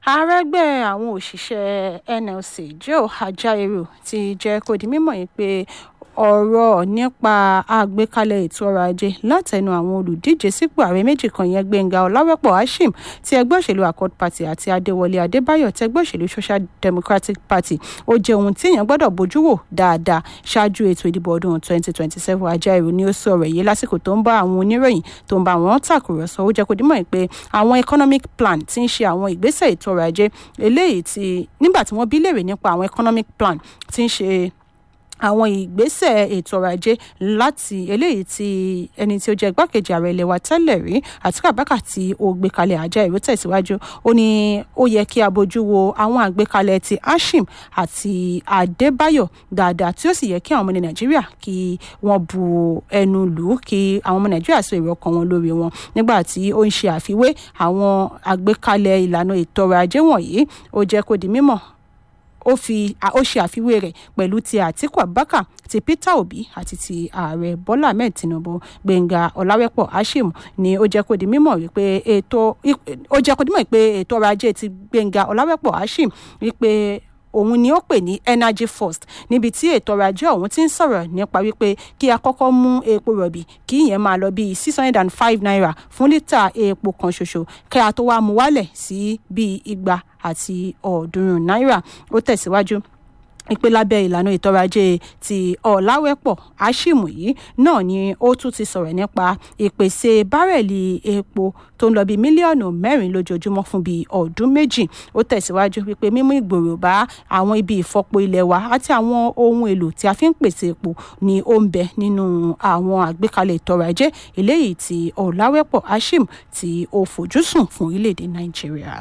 àrẹ́gbẹ́ àwọn òṣìṣẹ́ nlc joe ajaero ti jẹ́ kó di mímọ̀ yìí pé ọ̀rọ̀ nípa àgbékalẹ̀ ètò ọrọ̀ ajé látẹnu àwọn olùdíje sípò ààrẹ méjì kan yẹn gbẹ̀ngà ọ̀làwẹ́pọ̀ hashim ti ẹgbẹ́ òṣèlú accord party àti adéwọlé adébáyọ̀ ti ẹgbẹ́ òṣèlú social democratic party ó jẹ́ ohun tí èèyàn gbọ́dọ̀ bójú wò dáadáa ṣáájú ètò ìdìbò ọdún 2027 ajaero ni ó sọ̀rọ̀ yìí lásìkò tó ń bá àwọn oníròyìn tó ń bá wọn tàkùrọ̀sọ ó jẹ́ kó dímọ̀ pé àwọn economic plan ti ń ṣe àwọn ìgbésẹ̀ ètò ọrọ̀ ajé eléyìí tí nígbà tí wọ́n bí léèrè nípa àwọn economic plan ti ń ṣe àwọn ìgbésẹ̀ ètò ọrọ̀ ajé láti eléyìí tí ẹni tí ó jẹ́ igbákejì ààrẹ ilẹ̀ wa tẹ́lẹ̀ rí àti kàbákà tí ó gbé kalẹ̀ àjá ìró tẹ̀síwájú ó ní ó yẹ kí a bójú wo àwọn àgbékalẹ̀ ti ashim àti adébáyọ̀ dáadáa tí ó sì yẹ kí àwọn ọmọ ní nàìjíríà kí wọ́n bu ẹnu lù ú kí àwọn ọmọ nàìjíríà sọ èrò ọkàn wọn lórí wọn nígbà tí ó ń ṣe àfiwé àwọn àgbékalẹ̀ ìlànà ètò ọrọ̀ ajé wọ̀nyí ó jẹ́ kó di mímọ̀ ó fi ó ṣe àfiwé rẹ̀ pẹ̀lú ti àtíkù abubakar ti peter obi àti ti ààrẹ bọ́lá ahmed tinubu gbẹ̀ngà ọ̀làwẹ́pọ̀ hashim ni ó jẹ́ kó di mímọ̀ wípé ètò ó jẹ́ kó di mímọ̀ wípé ètò ọrọ̀ ajé ti gbẹ̀ngà ọ̀làwẹ́pọ̀ hashim wípé òun ni ó pè ní energy first níbi tí ètò ọrọ̀ ajé ọ̀hún ti ń sọ̀rọ̀ nípa wípé kí a kọ́kọ́ mú epo rọ̀bì kí ìyẹn máa lọ bíi six hundred and five naira fún lítà epo kan ṣoṣo kí a tó wá mú wálẹ̀ sí bíi igba àti ọ̀ọ́dúnrún náírà ó tẹ̀síwájú ìpè lábẹ́ ìlànà ìtọ́rọ̀ ajé ti ọ̀làwẹ́pọ̀ ashim yìí náà ni ó tún ti sọ̀rọ̀ nípa ìpèsè bárẹ̀lì epo tó ń lọ bíi mílíọ̀nù mẹ́rin lójoojúmọ́ fún bíi ọdún méjì ó tẹ̀síwájú wípé mímú ìgbòrò bá àwọn ibi ìfọpo ilẹ̀ wa àti àwọn ohun èlò tí a fi ń pèsè epo ni ó ń bẹ nínú àwọn àgbékalẹ̀ ìtọ́rọ̀ ajé eléyìí tí ọ̀làwẹ́pọ̀ ashim tí ó fojúsùn fún orílẹ̀-èdè nàìjíríà.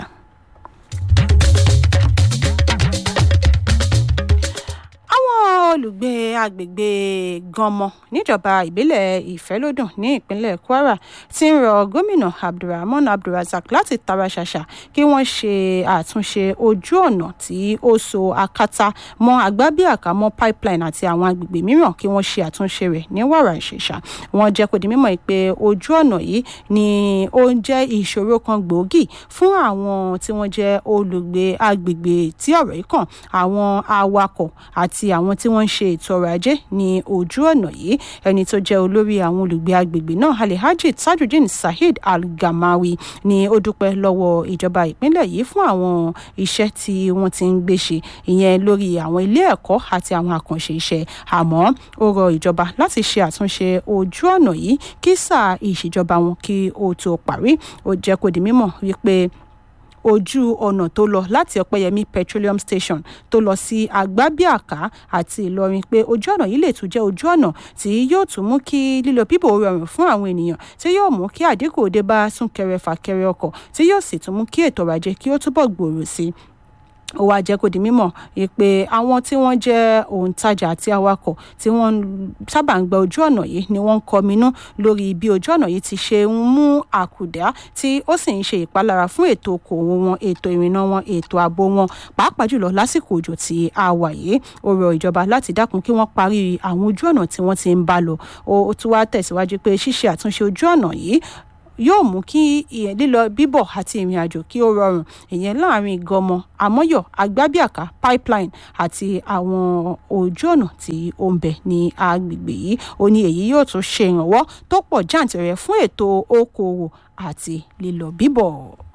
olùgbé agbègbè ganmọ níjọba ìbílẹ̀ ìfẹ́lódùn ní ìpínlẹ̀ kwara ti ń rọ gómìnà abdulrahman abdulrasaq láti tara ṣàṣà kí wọ́n ṣe àtúnṣe ojú ọ̀nà tí ó so akátá mọ́ agbábíàká mọ́ pipeline àti àwọn agbègbè mìíràn kí wọ́n ṣe àtúnṣe rẹ̀ ní wàrà ìṣèṣà wọ́n jẹ́ kó di mímọ̀ pé ojú ọ̀nà yìí ni ó ń jẹ́ ìṣòro kan gbòógì fún àwọn tí wọ́n jẹ́ olùgbé agbègbè tí ọ̀rọ̀ yìí kàn àwọn awakọ̀ àti àwọn tí wọ́n ń ṣe ètò ọrọ̀ ajé ní ojú ọ̀nà yìí ẹni tó jẹ́ olórí àwọn olùgbé agbègbè náà alhaji tajudeen saheed al-gamawi ni ó dúpẹ́ lọ́wọ́ ìjọba ìpínlẹ̀ yìí fún àwọn iṣẹ́ tí wọ́n ti ń gbé ṣe ìyẹn lórí àwọn ilé ẹ̀kọ́ àti àwọn àkànṣe iṣẹ́ àmọ́ ó rọ ìjọba láti ṣe àtúnṣe ojú ọ̀nà yìí kí sáà ìṣèjọba wọn kí ó tó parí ó jẹ́ kó di mímọ̀ wípé ojú ọ̀nà tó lọ láti ọ̀pẹ́yẹmí petroleum station tó lọ sí agbábíàká àti ìlọrin pé ojú ọ̀nà yìí lè tún jẹ́ ojú ọ̀nà tí yóò tún mú kí lílọ bíbò rọrùn fún àwọn ènìyàn tí yóò mú kí àdínkù dé bá súnkẹrẹ fàkẹrẹ ọkọ̀ tí yóò sì tún mú kí ètò ọrọ̀ ajé kí ó túbọ̀ gbòòrò sí i ó wáá jẹ́ kó di mímọ̀ pé àwọn tí wọ́n jẹ́ òǹtajà àti awakọ̀ tí wọ́n sábà ń gba ojú ọ̀nà yìí ni wọ́n ń kọminú lórí bí ojú ọ̀nà yìí ti ṣe ń mú àkùdá tí ó sì ń ṣe ìpalára fún ètò okòwò wọn ètò ìrìnnà wọn ètò ààbò wọn pàápàá jùlọ lásìkò òjò tí a wà yìí ó rọ ìjọba láti dákun kí wọ́n parí àwọn ojú ọ̀nà tí wọ́n ti ń bá lọ ó tún wá tẹ̀síwájú pé ṣíṣe àtúnṣe ojú ọ̀nà yìí yóò mú kí ìyẹn lílọ bíbọ̀ àti ìrìn àjò kí ó rọrùn ìyẹn láàrin gọmọ àmọ́yọ̀ agbábíàká pipeline àti àwọn ojú ọ̀nà tí ó ń bẹ ní agbègbè yìí ó ní èyí yóò tún ṣe ìrànwọ́ tó pọ̀ jàǹtìrẹrẹ fún ètò okòòwò àti lílọ bíbọ̀.